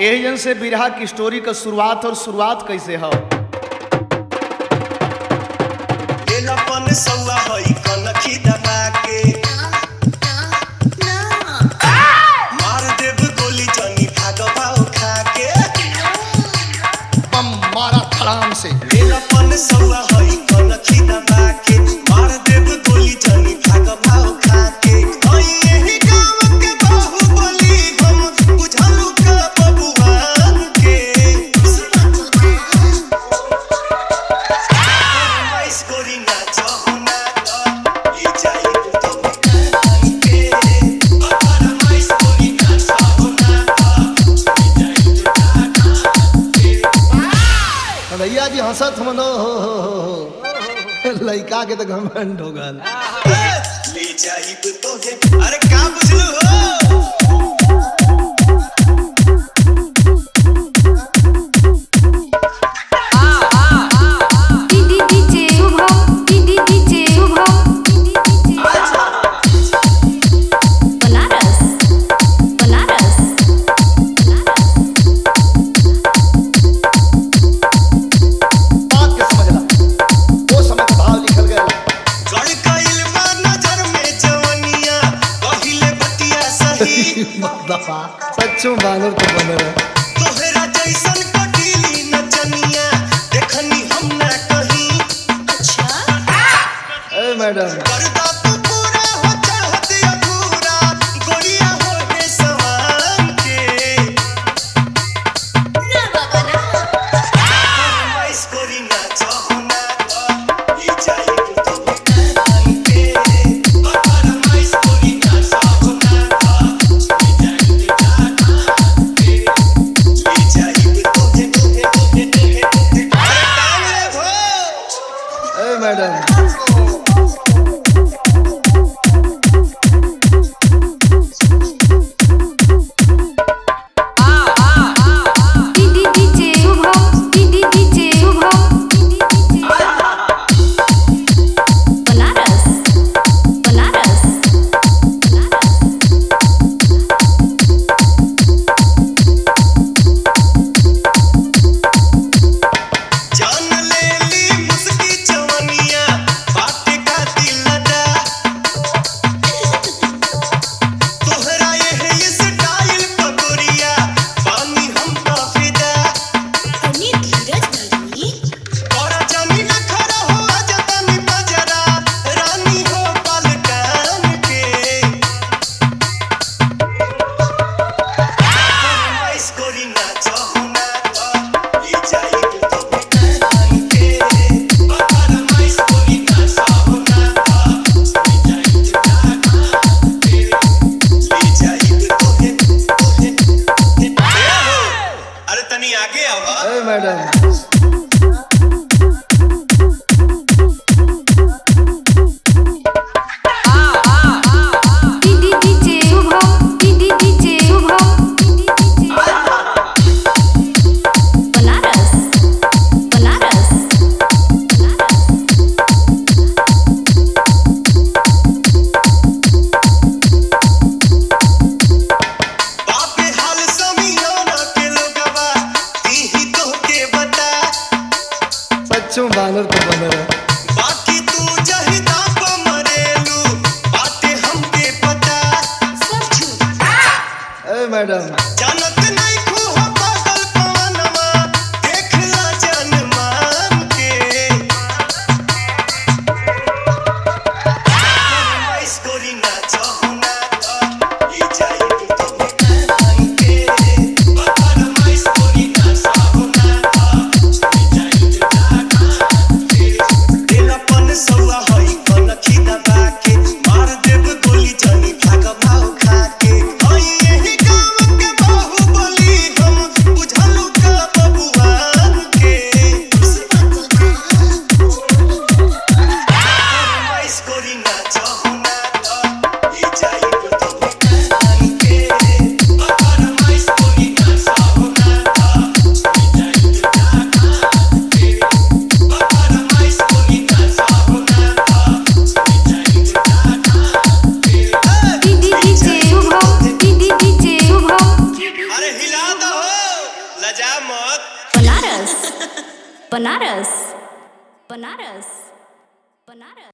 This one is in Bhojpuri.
यही जन से बिरहा की स्टोरी का शुरुआत और शुरुआत कैसे हो एलपन सौआ हई कनखी दबा के मार देव गोली जनी भाग भाव खा के बम मारा धड़ाम से एलपन सौआ हई कनखी दबा के मार देव गोली जनी भाग भाव खा के हई एही गांव के बाहुबली हम बुझलु का बबुआन के फरमाइश करी ना चाहना तो ये जाई तो के फरमाइश करी ना चाहना भैया जी हंसत मनो हो हो हो हो लड़का के तो घमंड हो गल ले जाइब तोहे अरे का बुझलु हो डीडीजे शुभम डीडीजे शुभम बनारस बनारस बात के समझला वो समय का भाव लिखल गया गड़ कइल बा नजर में जवनिया कहिले बतिया सही दफा सच्चों बानर तो बने रहे तोहरा जैसन कटीली नचनिया देखनी हम ना कहीं ए मैडम करदा तू पूरा हो चाहत अधूरा गोरिया हो के सवान के फरमाइश करी ना चाहना तो ये जाई तो कान के फरमाइश करी ना चाहना तो ये जाई कान के ले जाई तोहे तोहे तोहे तोहे तोहे अरे टांग ले भो ए madam DDJ Shubham DDJ Shubham Banaras Banaras जान ले ली मुस्की जवनिया बात का दिल लगा तोहरा ये स्टाइल पगोरिया पानी हम का फिदा और जानी ना खड़ा हो आजा तनी बजरा रानी हो पलटन के फरमाइश करी ना चाहना तो ये जाई तो कान के फरमाइश करी ना चाहना तो ये जाई तो कान के ले जाई तोहे तोहे तोहे अरे तनी आगे आवा ए madam DDJ Shubham DDJ Shubham Banaras Banaras बापे हाल समियाना के लोगवा तीही तो के बता सच्चों बानर तो बने रहे बाकी तू जहिदा प मरेलू बाटे हमके पता ए मैडम जानत नहीं खू हो पागल पवनवा देखला जनमान के फरमाइश करी ना चाहना तो ये जाई तो कान के फरमाइश करी ना चाहना तो ये जाई तो कान के दिलपन सौआ हई कनखी दबा के मार देव गोली जनी भाग भाव खा के हई एही गांव के बाहु बनारस बनारस बनारस